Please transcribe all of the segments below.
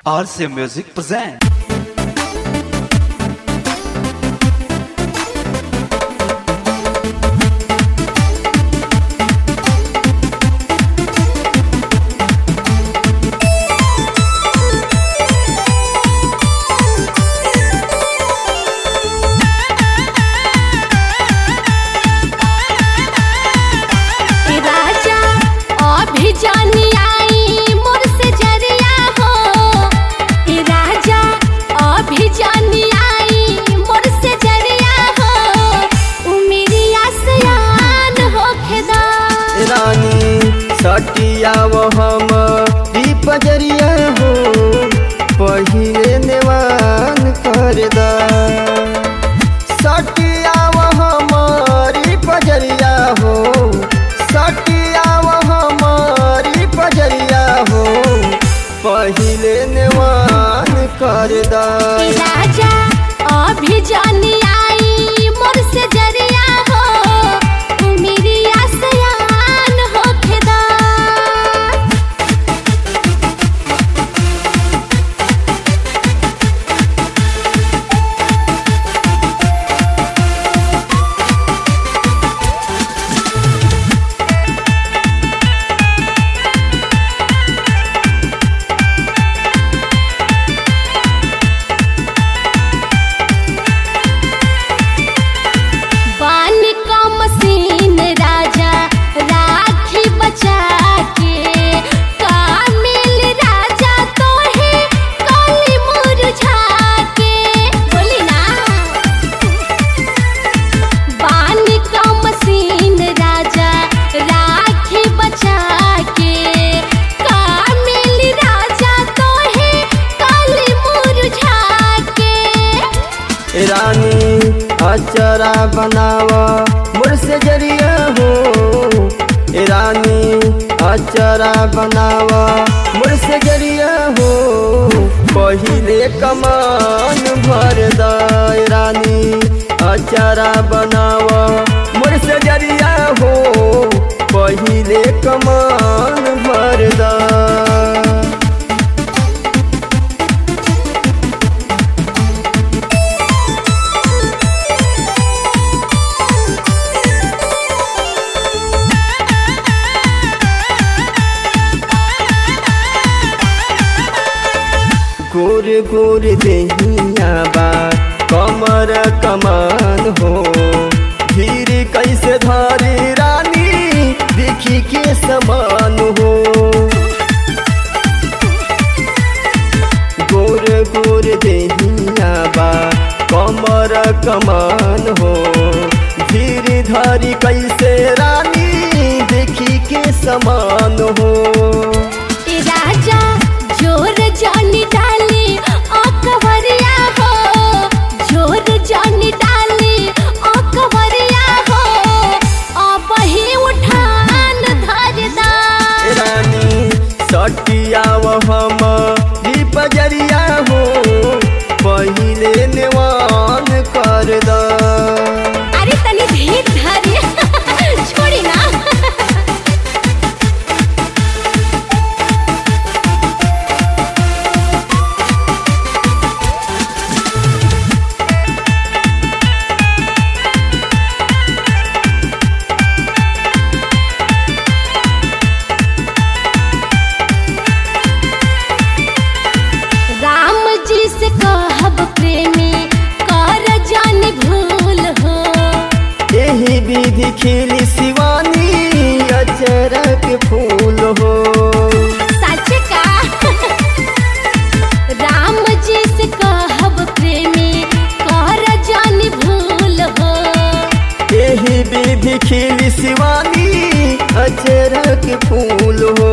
RC Music present. ए राजा अभी जानी आई मोर से जरिया हो ए राजा अभी जानी आई मोर से जरिया हो उमेरिया सयान होखेदा रानी सटिया वो हम पजरिया हो पहिले नेवान कर दा सटिया वो हमारी पजरिया हो सटिया वो हमारी पजरिया हो पहिले नेवान कर दा ए राजा अभी जानी आई मोर से जरिया हो उमेरिया सयान होखेदा पानी का मशीन राजा राखी बचा के कामिल राजा तो है काली मुरझा के बोली ना पानी का मशीन राजा राखी बचा के कामिल राजा तो है काली मुरझा के रानी अचरा बनावा मुर से जरिया हो ए रानी अचरा बनावा मुर से जरिया हो पहिले कमान भर दा ए रानी अचरा बनावा मुर से जरिया हो पहिले कमान भर दा गोर गोर देहिया बा कमर कमान हो धीर कैसे धारी रानी देखी के समान हो गोर गोर देहिया बा कमर कमान हो धीर धारी कैसे रानी देखी के समान हो ए राजा जोर जानी डाली अकबरिया हो जोर जानी डाली अकबरिया हो अब ही उठान धरदा रानी सटिया हम पजरिया हो पहिले नेवान कर दा अरे तनी धीर धरी छोड़ी ना राम जी से कहब प्रेमी कर जानी भूल हो यही विधि खिली शिवानी अचरक फूल हो सच का राम जी से कहब प्रेमी कर जानी भूल हो यही विधि खिली शिवानी अचरक फूल हो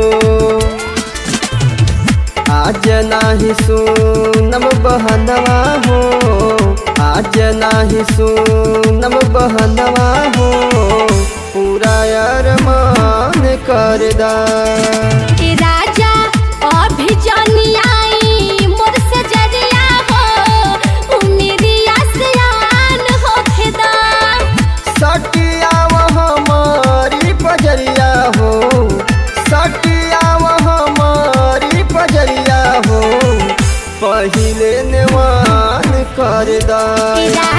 आज नाही सुनम बहनवा हो आज नाही सुनम बहनवा हो पूरा अरमान कर दा ए राजा अभी जानी आई मोर से जरिया हो उमेरिया सयान होखेदा सटिया हमारी पजरिया हो सटिया पहिले नेवान कर दा तेरा